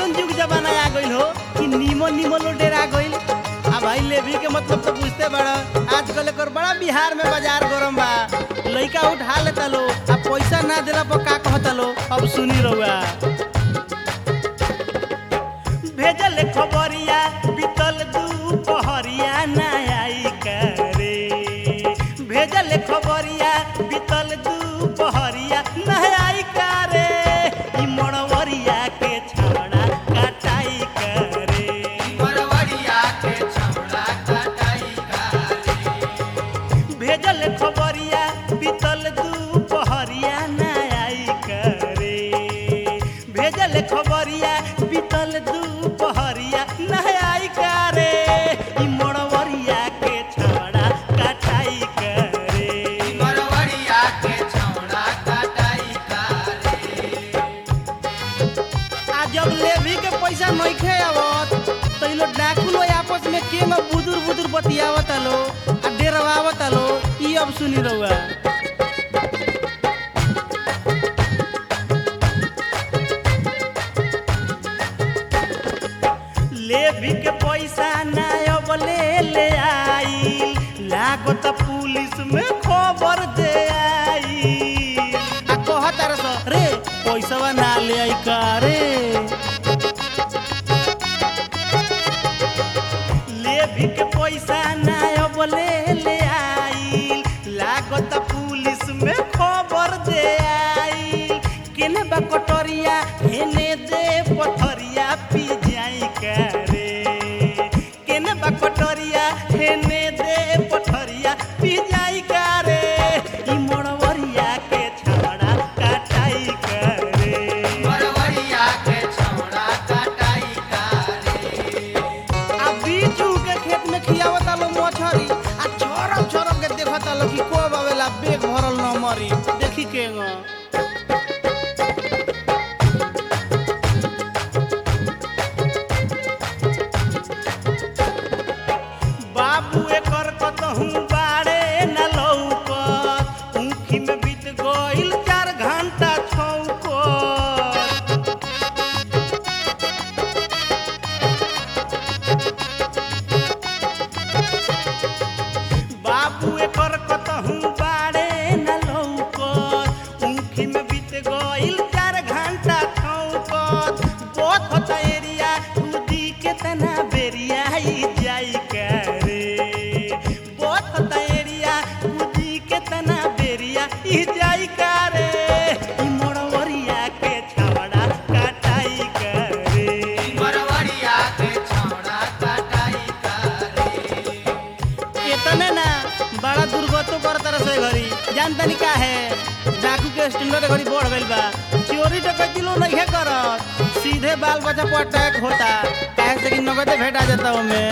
ऐसन जुग जमाना आ गइल हो कि नीमो नीमो लो डेरा गइल आ भाई लेवी के मतलब तो बुझते बड़ा आजकल एकर बड़ा बिहार में बाजार गरम बा लइका उठा लेता लो आ पैसा ना देला पर का कहता लो अब सुनी रहुआ भेजल खबरिया बीतल दुपहरिया ना आई करे भेजल खबरिया बीतल दुपहरिया ना आई करे ई मड़वरिया के छाड़ा कटाई करे मरवरिया के छौड़ा कटाई करे भेजल खबरिया बीतल दुपहरिया ना आई करे भेजल खबरिया बीतल दुपहरिया ना आई करे ई मड़वरिया के छाड़ा कटाई करे मरवरिया के छौड़ा कटाई करे आ जब लेवी के पैसा नइखे आवत तो इ लोग डाकू लोग आपस में के में बुदुर बुदुर बतियावत लो आ डेरवावत लो ई अब सुनी रहुआ लेवी के पैसा ना अब ले ले आई लागत पुलिस में खबर दे आई आ कहत रस रे पैसा ना ले आई का रे लेवी के पैसा ना अब ले ले आई लागत पुलिस में खबर दे आई केने बा कटोरिया हेने दे पथरिया पी जाई करे केने बा कटोरिया हेने दे पथरिया पी जाई करे ई मोड़वरिया के छाड़ा कटाई करे मरवरिया के छौड़ा कटाई करे आ बीजू के खेत में खियावता लो मछरी आ छोरम छोरम के देखता लो कि कोब आवेला बेग भरल न मरी देखी के ग बाबू एकर कतहू बाड़े न लौकत ऊखी में बीत गइल चार घंटा छौकत बाबू एकर कतहू बाड़े न लौकत ऊखी में बीत गइल चार घंटा छौकत बहुत एरिया कूदी के तना बेरिया ही जाई करे बहुत एरिया कूदी के तना बेरिया ही जाई करे ई मोड़वरिया के छावड़ा कटाई करे मरवरिया के छौड़ा कटाई करे इतने ना बड़ा दुर्गतो कर तरह से घरी जान तनी का है डाकू के स्टैंडर्ड घड़ी बढ़ गइल बा चोरी डकैती लो नहीं करत सीधे बाल बच्चा पर अटैक होता काहे से कि नगदे भेटा जाता ओमे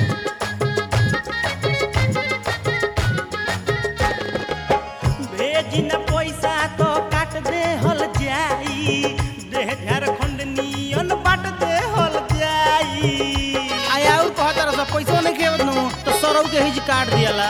भेजी न पैसा तो काट दे हल जाई देह झारखंड नियन बाट दे हल जाई आया और कहत रह पैसा नहीं खेवत नु तो सरौ के हिज काट दियाला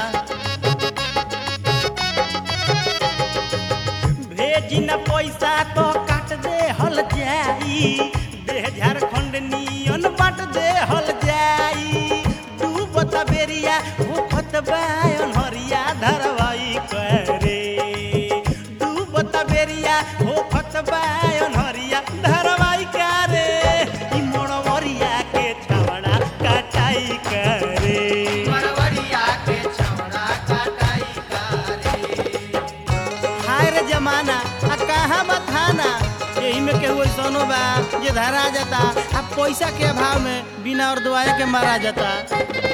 भेजी न पैसा तो काट दे हल जाई देह झारखंड नियन बाट दे हल जाई डूबत बेरिया होखत बायन हरिया धरवाई करे डूबत बेरिया होखत बायन हरिया धरवाई करे ई मोड़वरिया के छावड़ा कटाई करे मरवरिया के छौड़ा कटाई करे हाय रे जमाना आ कहाँ बा थाना यही में केहू ऐसनो बा जे धरा जाता आ पैसा के अभाव में बिना और दुआए के मारा जाता